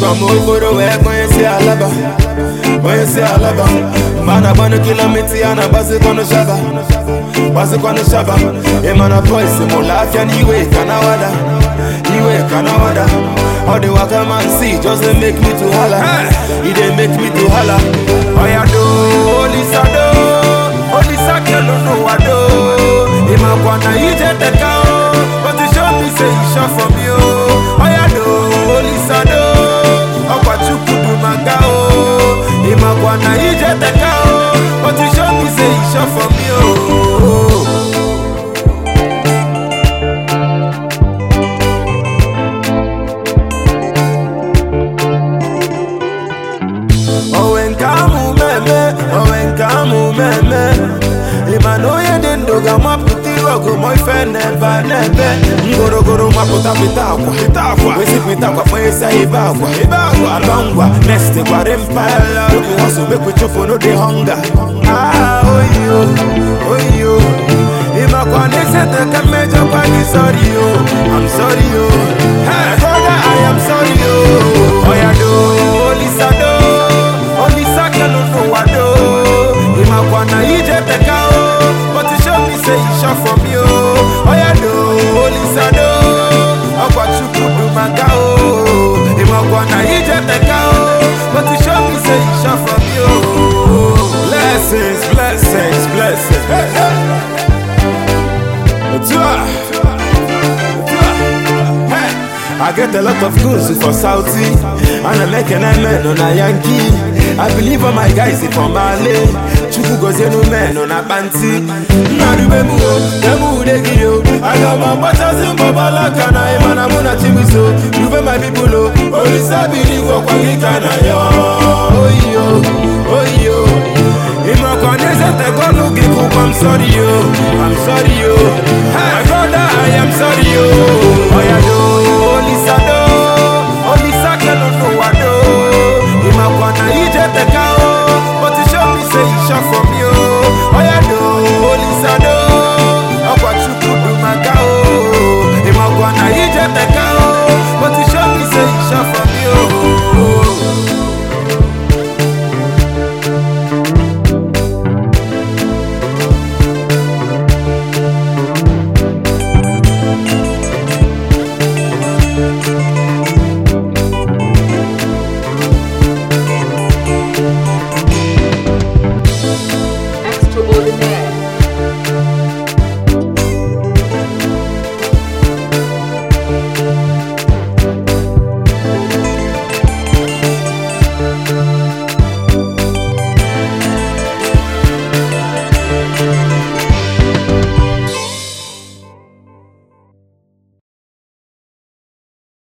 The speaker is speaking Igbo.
from okporo wee kpọnye si alaba kpọnye si alaba mgbe a na-agbanụ kilomita ya na-agbazikwanụ shaba gbazikwanụ shaba ịmana boys mụlụ afịa n'iwe ka na wada iwe ka na wada all the waka man see just dey make me to hala e dey make me to hala oya do olisa do olisa kelu n'ụwa do ịmakwa na ije teka o but you show me say you sure for me o oya do olisa do ọkwa chukwu bụ maka o ịmakwa na ije teka o but you show me say you sure for me o. onwe nke amụ meme onwe nke amụ meme ịma na onye dị ndụ ga-amapụta ihe ọgụ ma ife n'ebe a n'ebe ngorogoro mapụta pịta akwa pịta akwa wezi pịta akwa kpanyesi ebe akwa ebe akwa aba ngwa next gwara mpala obi hustle make we chụpụ no dey hunger ah oyo oyo ịmakwa na esete ka mmejọkwa gị sorry yo I'm sorry yo hey brother I am sorry yo oya do olisa do olisa kelu n'ụwa do ịmakwa na ije teka o but you show me say you sure for me o oya do olisa do ọkwa chukwu bụ maka o ịmakwa na ije teka o but you show me say you sure for me o blessings blessings blessings hey, hey. Otu a. Hey, I get a lot of goods for Saudi and I'm making a man on a Yankee. I believe all my guys is from Mali. Chukwu gozie no men on a panty. Narube mu o, demu ude gị o. Aga m agbachazi mbọbala ka na ịma na mụ na Chimiso. Rube my people o, Olisa biri gwọkwa gị ka na ya. Oyo, oyo. Ịmakwa n'eze tegolu gị kụkwa I'm sorry yo, I'm sorry yo. My brother I am sorry yo.